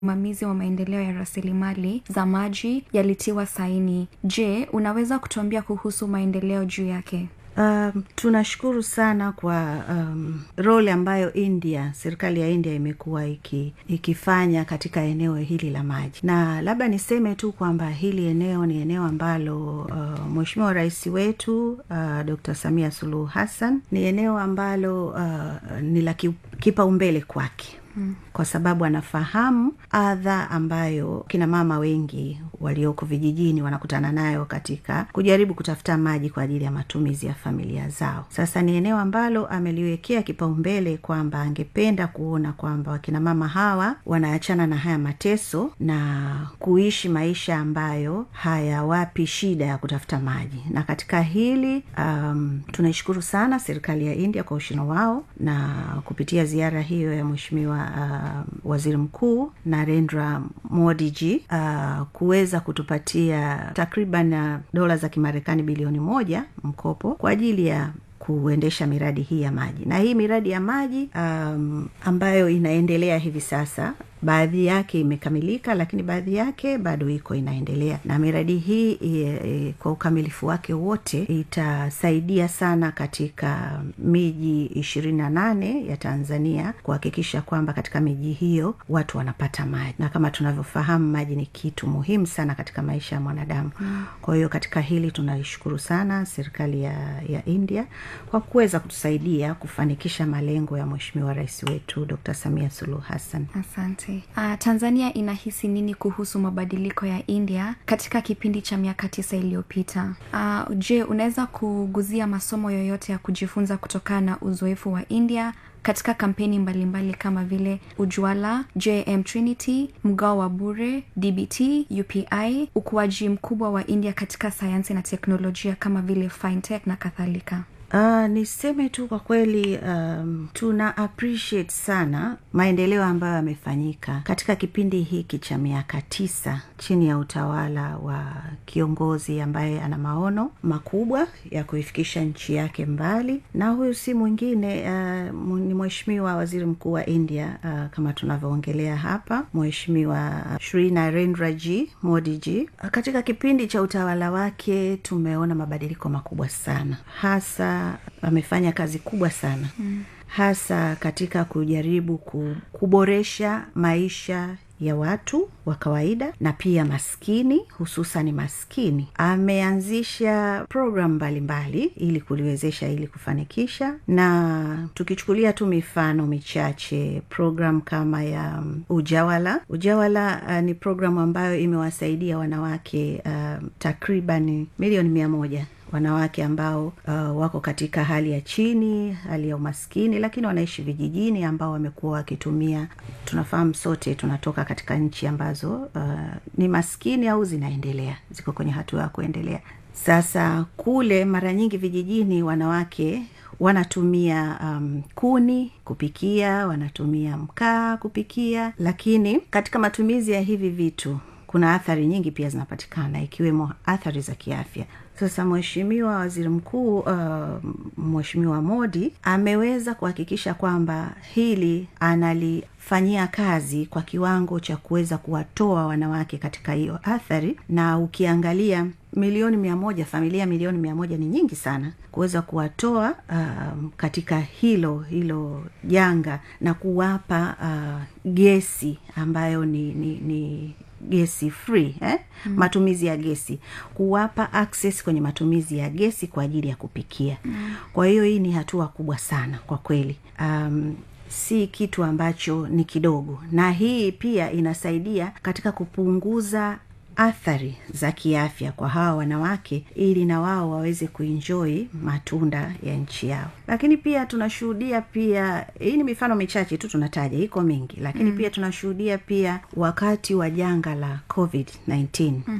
usimamizi wa maendeleo ya rasilimali za maji yalitiwa saini je unaweza kutuambia kuhusu maendeleo juu yake Um, tunashukuru sana kwa um, role ambayo India, serikali ya India imekuwa iki, ikifanya katika eneo hili la maji, na labda niseme tu kwamba hili eneo ni eneo ambalo uh, Mheshimiwa Rais wetu uh, Dr. Samia Suluhu Hassan ni eneo ambalo uh, ni la kipaumbele kwake Hmm. kwa sababu anafahamu adha ambayo kina mama wengi walioko vijijini wanakutana nayo katika kujaribu kutafuta maji kwa ajili ya matumizi ya familia zao sasa ni eneo ambalo ameliwekea kipaumbele kwamba angependa kuona kwamba wakina mama hawa wanaachana na haya mateso na kuishi maisha ambayo hayawapi shida ya kutafuta maji na katika hili um, tunaishukuru sana serikali ya india kwa ushino wao na kupitia ziara hiyo ya mweshimiwa uh, waziri mkuu narendra modiji uh, kuweza kutupatia takriban dola za kimarekani bilioni moja mkopo kwa ajili ya kuendesha miradi hii ya maji na hii miradi ya maji um, ambayo inaendelea hivi sasa baadhi yake imekamilika lakini baadhi yake bado iko inaendelea na miradi hii e, e, kwa ukamilifu wake wote itasaidia sana katika miji ishirini na nane ya tanzania kuhakikisha kwamba katika miji hiyo watu wanapata maji na kama tunavyofahamu maji ni kitu muhimu sana katika maisha ya mwanadamu mm. kwa hiyo katika hili tunaishukuru sana serikali ya, ya india kwa kuweza kutusaidia kufanikisha malengo ya mweshimiwa rais wetu dr samia suluhu hassan asante uh, tanzania inahisi nini kuhusu mabadiliko ya india katika kipindi cha miaka tisa iliyopita uh, je unaweza kuguzia masomo yoyote ya kujifunza kutokana na uzoefu wa india katika kampeni mbalimbali mbali kama vile ujwala jm trinity mgao wa bure dbt upi ukuaji mkubwa wa india katika sayansi na teknolojia kama vile fintech na kadhalika Uh, niseme tu kwa kweli um, tuna appreciate sana maendeleo ambayo yamefanyika katika kipindi hiki cha miaka tisa chini ya utawala wa kiongozi ambaye ana maono makubwa ya kuifikisha nchi yake mbali na huyu si mwingine uh, ni mheshimiwa waziri mkuu wa india uh, kama tunavyoongelea hapa mheshimiwa shri narendra g modi g uh, katika kipindi cha utawala wake tumeona mabadiliko makubwa sana hasa amefanya kazi kubwa sana mm. hasa katika kujaribu kuboresha maisha ya watu wa kawaida na pia maskini hususan maskini ameanzisha programu mbalimbali ili kuliwezesha ili kufanikisha na tukichukulia tu mifano michache programu kama ya um, ujawala ujawala uh, ni programu ambayo imewasaidia wanawake uh, takriban milioni mia moja wanawake ambao uh, wako katika hali ya chini hali ya umaskini lakini wanaishi vijijini ambao wamekuwa wakitumia tunafahamu sote tunatoka katika nchi ambazo uh, ni maskini au zinaendelea ziko kwenye hatua ya kuendelea sasa kule mara nyingi vijijini wanawake wanatumia um, kuni kupikia wanatumia mkaa kupikia lakini katika matumizi ya hivi vitu kuna athari nyingi pia zinapatikana ikiwemo athari za kiafya sasa mheshimiwa waziri mkuu uh, mheshimiwa modi ameweza kuhakikisha kwamba hili analifanyia kazi kwa kiwango cha kuweza kuwatoa wanawake katika hiyo athari na ukiangalia milioni mia moja familia milioni mia moja ni nyingi sana kuweza kuwatoa um, katika hilo hilo janga na kuwapa uh, gesi ambayo ni, ni, ni gesi free eh? mm. matumizi ya gesi kuwapa access kwenye matumizi ya gesi kwa ajili ya kupikia mm. kwa hiyo hii ni hatua kubwa sana kwa kweli um, si kitu ambacho ni kidogo na hii pia inasaidia katika kupunguza athari za kiafya kwa hawa wanawake ili na wao waweze kuenjoi matunda ya nchi yao lakini pia tunashuhudia pia hii ni mifano michache tu tunataja iko mingi lakini mm. pia tunashuhudia pia wakati wa janga la covid 19 mm-hmm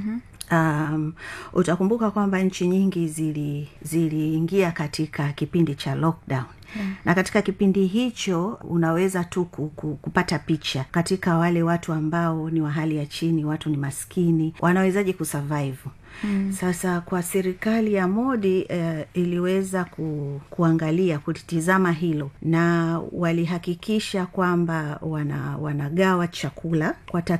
um, utakumbuka kwamba nchi nyingi zili ziliingia katika kipindi cha lockdown Yeah. na katika kipindi hicho unaweza tu kupata picha katika wale watu ambao ni wa hali ya chini watu ni maskini wanawezaji kusurvive Mm. sasa kwa serikali ya modi eh, iliweza ku, kuangalia kulitizama hilo na walihakikisha kwamba wana, wanagawa chakula kwa